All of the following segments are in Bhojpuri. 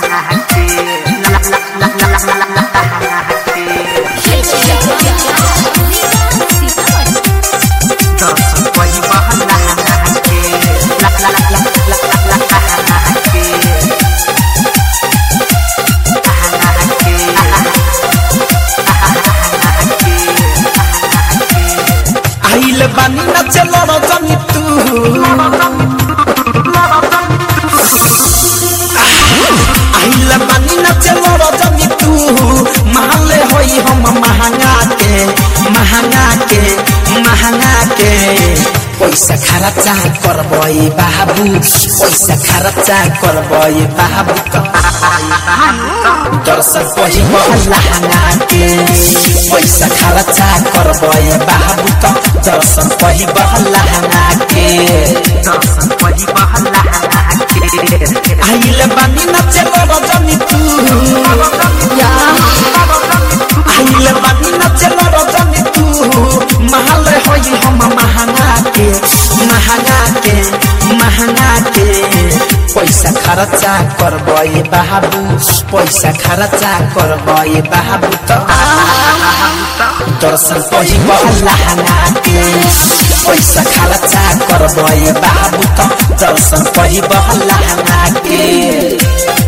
आइल बानी न चलो रजनी तू आइल बानी न चलो रजनी तू महले होई हम महंगा के महंगा के महंगा के पैसा खर्चा करबई बाबू पैसा खर्चा करबई बाबू दर्शन पहिब लहंगा के पैसा खर्चा करबई बाबू त दर्शन पहिब लहंगा के आइल बानी न चलो रजनी तू आइल बानी न चलो रजनी तू महल होई हम महंगा के महंगा के महंगा के पैसा खर्चा करबई बाबू पैसा खर्चा करबई बाबू त दर्शन पहिब लहंगा के पैसा खर्चा करबई बाबू त दर्शन पहिब लहंगा के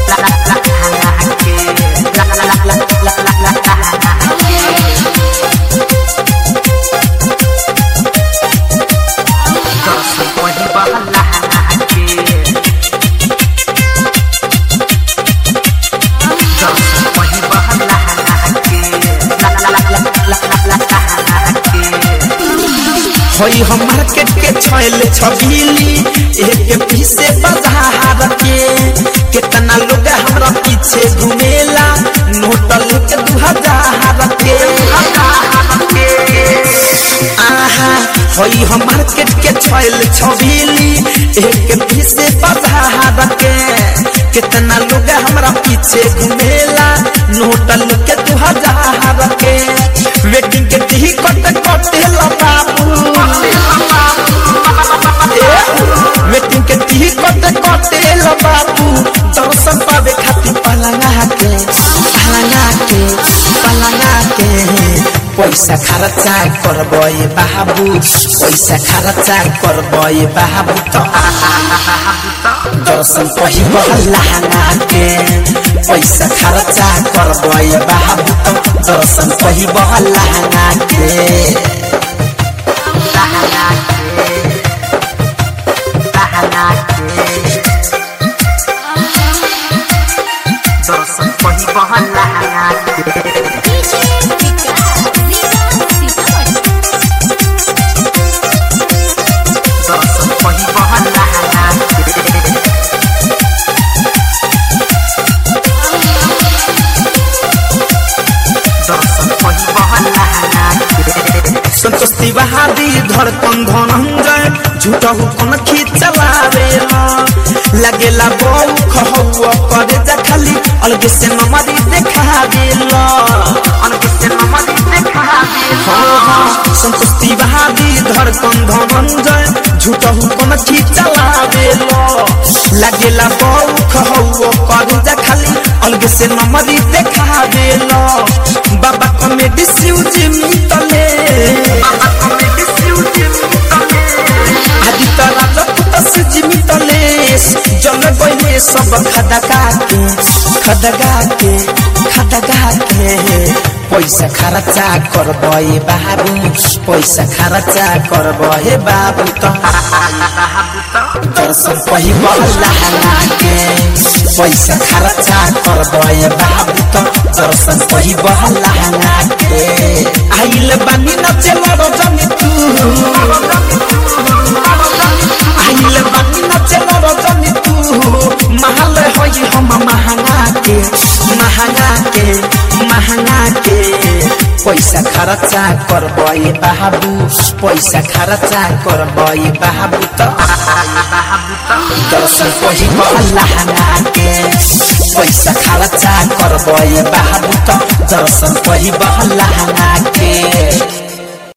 होई हम मार्केट के छैल छबीली एक पीसे बाजार के कितना लोग हमरा पीछे घुमेला नोट लेके दू हजार के आहा होई हम मार्केट के छैल छबीली एक पीसे बाजार के कितना लोग हमरा पीछे घुमेला नोट लेके दू हजार के वेटिंग के दी कट कटेला बाबू वेटिंग के दी कट कटेला बाबू दर्शन पावे खातिर पलंगा के पलंगा के पलंगा के पैसा खर्चा करबई बाबू पैसा खर्चा करबई बाबू त दर्शन पहिब लहंगा के पैसा खर्चा करबई बाबू त दर्शन पहिब लहंगा के दर्शन पहिब लहंगा के दर्शन पहिब लहंगा के दर्शन पहिब लहंगा के संतोष तिवारी धड़कन धनंजय झूठा हुकन खिचलावे लगेला बऊ खहुआ करे जा खाली अलगे से नमरी देखा देला अलग से नमन देखा हाँ हाँ संतोष तिवारी धड़कन धनंजय झूठा हुकन खिचलावे लगेला बऊ खहुआ करे जा खाली अलगे से नमरी देखा देला बाबा कमेडी सिउजी मितले बाबा कमेटी सिउटी मितले आदि तरा लपुत से जिमितले जल गइले सब खदगा के खदगा के खदगा के पैसा खर्चा करबे बाबू पैसा खर्चा करबे बाबू त दर्शन पहिब लहंगा के पैसा खर्चा करबे बाबू त दर्शन पहिब लहंगा के आइल बानी नचेल रजनी तू आइल बानी नचेल रजनी तू महल होई हम महंगा के महंगा के महंगा के पैसा खर्चा करबे बाबू पैसा खर्चा करबे बाबू त दर्शन पहिब लहंगा के पैसा खर्चा करबे बाबू त दर्शन पहिब लहंगा के